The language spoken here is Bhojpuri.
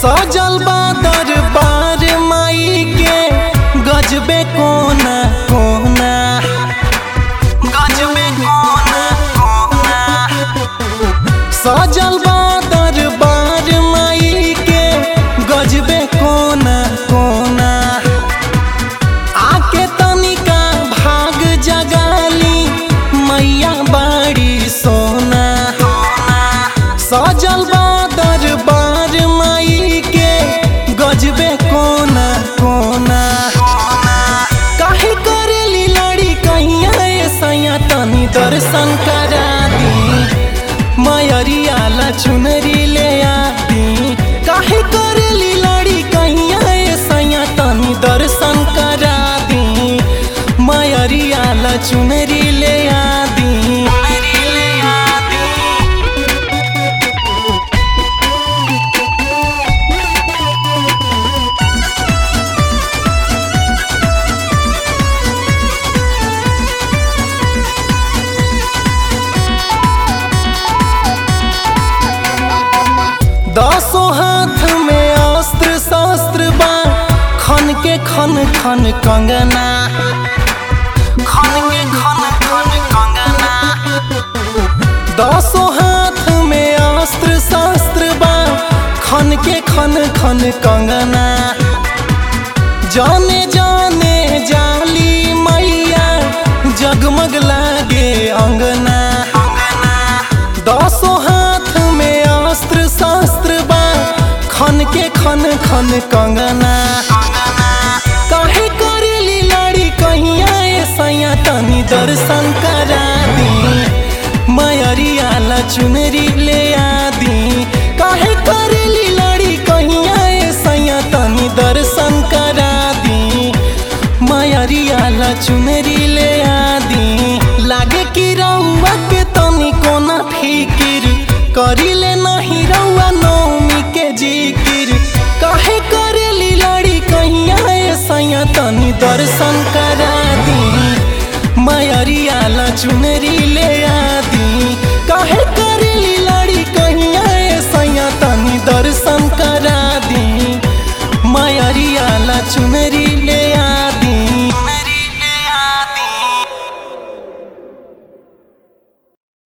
सजल बा दरबार माई के गजबे कोना कोना गजबे कोना कोना सजल बा दरबार माई के गजबे कोना कोना आके तनिका भाग जगाली मैया बाड़ी सोना सजल बा दरबार माई के गजबे कोना कोना काहे करेली लड़ी कहिया ए सैया तनी दर्शन करा दी मयरिया ला चुनरी ले आती काहे करेली लड़ी कहिया ए सैया तनी दर्शन करा दी मयरिया ला चुनरी ले आदी ले आदी दसों हाथ में अस्त्र शस्त्र बा खन के खन खन कंगना खन के खन खन कंगना दसों हाथ में अस्त्र शस्त्र बा खन के खन खन कंगना जाने जाने जाली मैया जगमग लागे अंगना दसों हाथ में अस्त्र शस्त्र बा खन के खन खन कंगना काहे करेली लड़ी कहिया ए सैया तनी दर्शन करा दी मयरिया ला चुनरी ले आदी काहे करेली लड़ी कहिया ए सैया तनी दर्शन करा दी मयरिया ला चुनरी ले आदी लागे कि रउआ के तनी कोना फिकिर करिले नहीं रउआ नौमी के जिकिर काहे करेली लड़ी कहिया ए सैया तनी दर्शन करा दी मयरिया ला चुनरी ले आदी काहे करेली लड़ी कहिया ए सैया तनी दर्शन करा दी मयरिया ला चुनरी ले